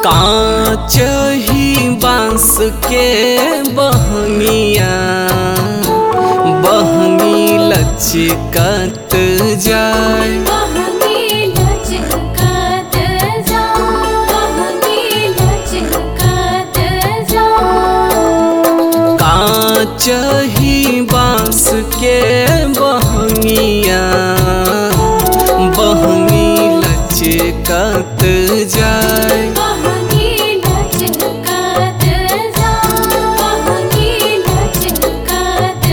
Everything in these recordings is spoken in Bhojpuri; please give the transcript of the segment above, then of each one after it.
कांच ही बांस के बहनिया बहनी लचकत जाए बहनी लचकत जा बहनी लचकत जा कांच ही बांस के बहनिया बहनी लचकत जाए बहनी लचकत जा बहनी लचकत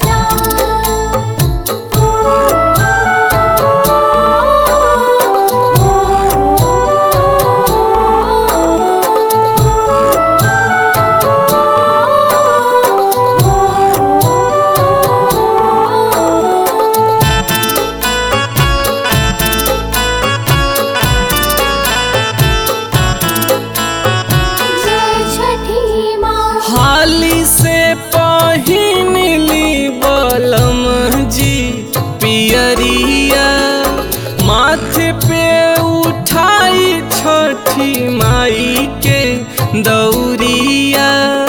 जय छठी माँ हाली से पहिन ली बलम जी पियरिया माथे पे उठाई छठी माई के दौरिया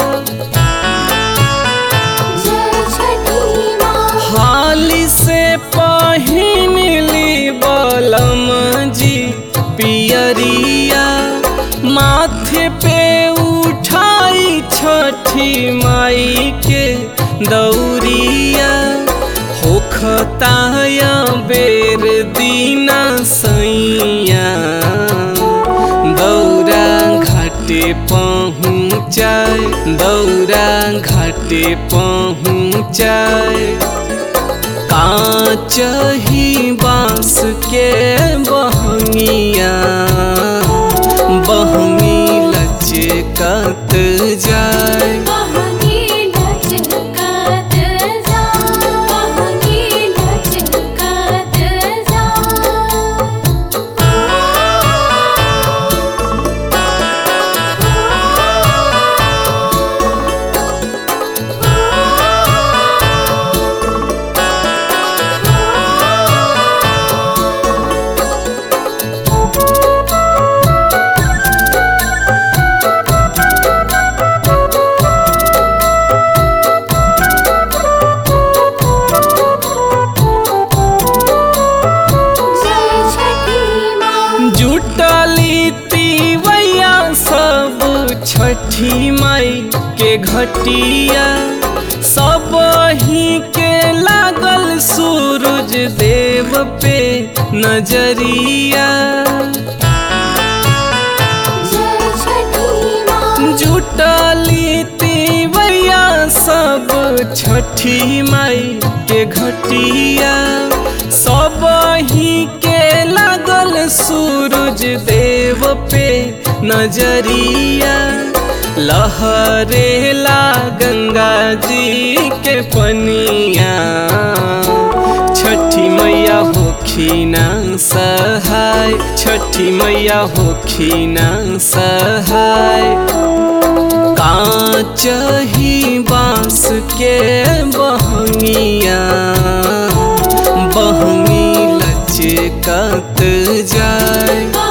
जय छठी माँ हाली से पहिन ली बलम जी पियरिया माथे पे उठाई छठी माई के दौरिया होखताया बेर दीना सैया दौरा घाटे पहुँचाए दौरा घाटे पहुँचाए कांच ही बांस के बहनिया बहनी लचकत जाए बहनी लचकत जा बहनी लचकत जा जय छठी माँ जुटली तीवैया सब छठी माई के घटिया सब ही के लागल सूरज देव पे नजरिया जय छठी माँ जुटली तीवैया सब छठी माई के घटिया सब ही के लागल सूरज देव पे नजरिया लहरेला गंगा जी के पनिया छठी मैया होखिना सहाय छठी मैया होखिना सहाय कांच ही बांस के बहनिया बहनी लचकत जाए